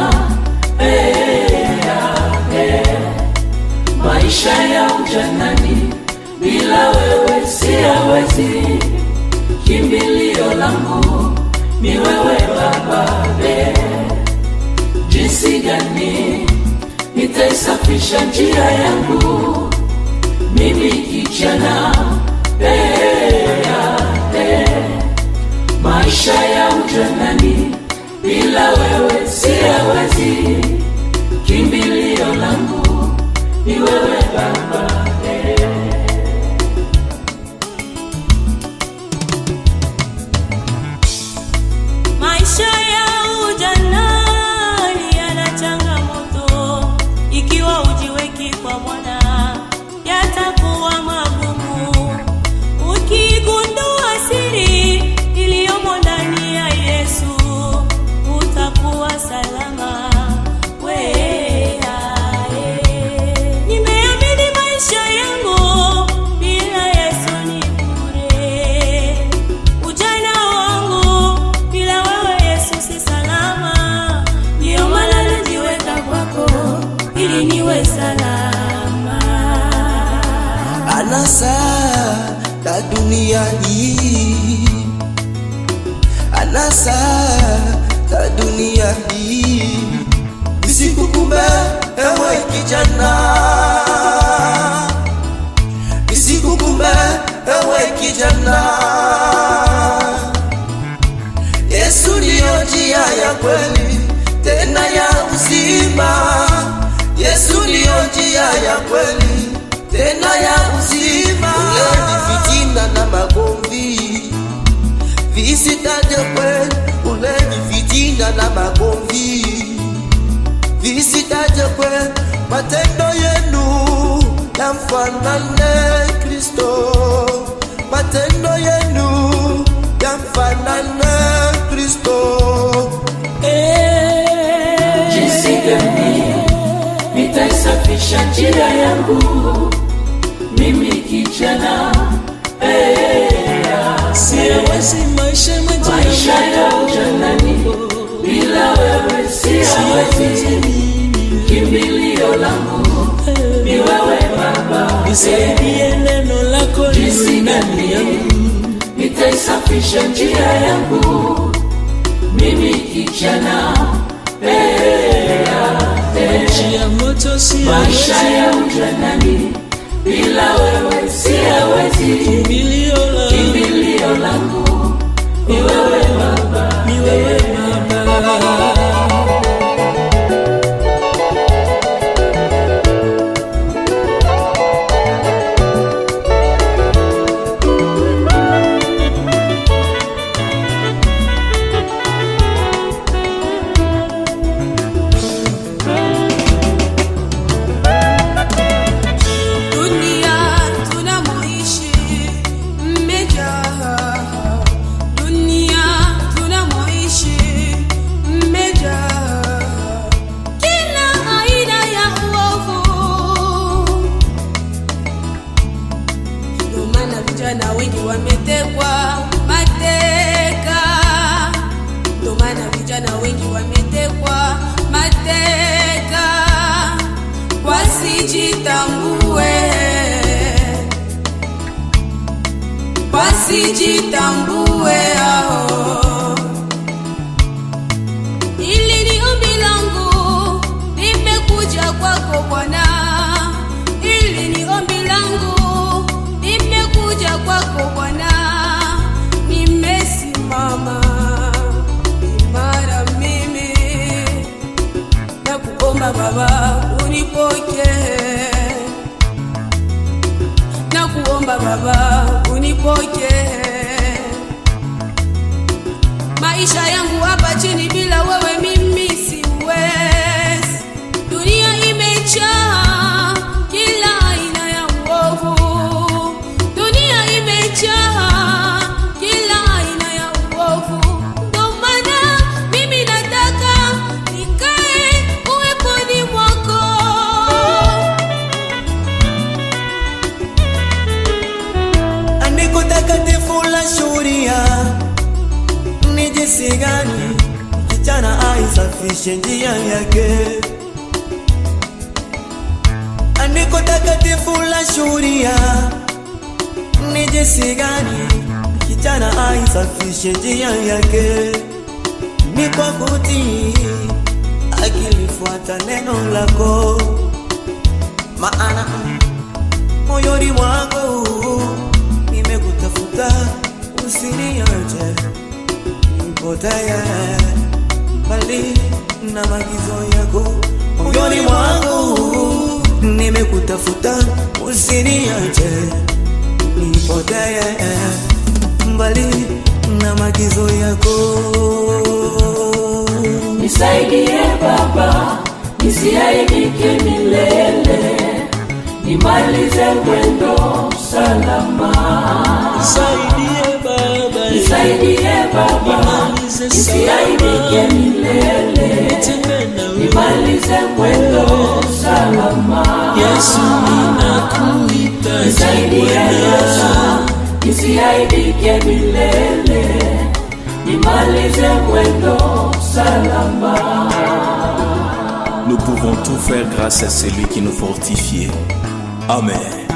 eh, eh. maisha ya ujanani bila wewe siyawezi kimbilio langu ni wewe baba eh. jinsi gani nitaisafisha njia yangu mimi kijana eh, eh. maisha ya ujanani bila wewe siyawezi kimbilio langu ni wewe baba eh. Maisha ya ujanani yana changamoto, ikiwa ujiweki kwa Bwana yatakuwa magumu. Ukigundua siri iliyomo ndani ya Yesu, utakuwa salama. Wea, eh. Nimeamini maisha yangu bila Yesu ni bure. Ujana wangu bila wewe Yesu si salama, ndiyo maana najiweka kwako ili niwe salama. anasa la dunia hii, anasa la dunia hii, nisikukumbe ewe kijana, nisikukumbe ewe kijana. Yesu ndiyo njia ya kweli tena ya uzima. Yesu ndiyo njia ya kweli tena ya uzima. Uleni fitina na magomvi visitaje kweli, uleni fitina na magomvi visitaje kweli. Matendo yenu yamfanane Kristo, matendo yenu yamfanane Kristo. jinsi gani nitaisafisha njia yangu mimi kijana eh, Siwezi maisha maisha ya ujanani bila wewe siyawezi kimbilio langu ni wewe baba nisaidie neno lako jinsi gani nitaisafisha njia yangu mimi kijana eh, njia moto maisha ya ujanani bila wewe siyawezi kimbilio la kimbilio langu ni wewe baba ni wewe Baba. Dunia tunamoishi mmejaa, dunia tunamoishi mmejaa kila aina ya uovu. Ndio maana vijana wengi wametekwa mateka, ndio maana vijana wengi wametekwa mateka wasijitambue, wasijitambue hao. Hili ni ombi langu, nimekuja kwako Bwana. Hili ni ombi langu, nimekuja kwako Bwana. Nimesimama imara mimi na kuomba Baba unipokee, na kuomba Baba unipokee. Maisha yangu hapa chini bila wewe mimi siwezi. Dunia imejaa kila aina ya uovu, dunia imejaa kila aina ya uovu. Ndio maana mimi nataka nikae uweponi mwako. Andiko takatifu la shuhudia ni jinsi gani kijana asafishe njia yake. Andiko takatifu la shuhudia ni jinsi gani kijana aisafishe njia yake, ni kwa kutii akilifuata neno lako, maana moyoni mwangu nimekutafuta, usiniache nipotee mbali na magizo yako. Moyoni mwangu nimekutafuta, usiniache nipotee mbali na magizo yako. Nisaidie Baba, nisiaibike milele, nimalize mwendo salama. Saidie Baba, Nisaidie Baba, nimalize nisiaibike salama, milele, nitembee na wewe. nimalize mwendo salama. Yesu ninakuhitaji Nisaidie Yesu, Bwana. nisiaibike milele, nimalize mwendo salama. Nous pouvons tout faire grâce à celui qui nous fortifie. Amen.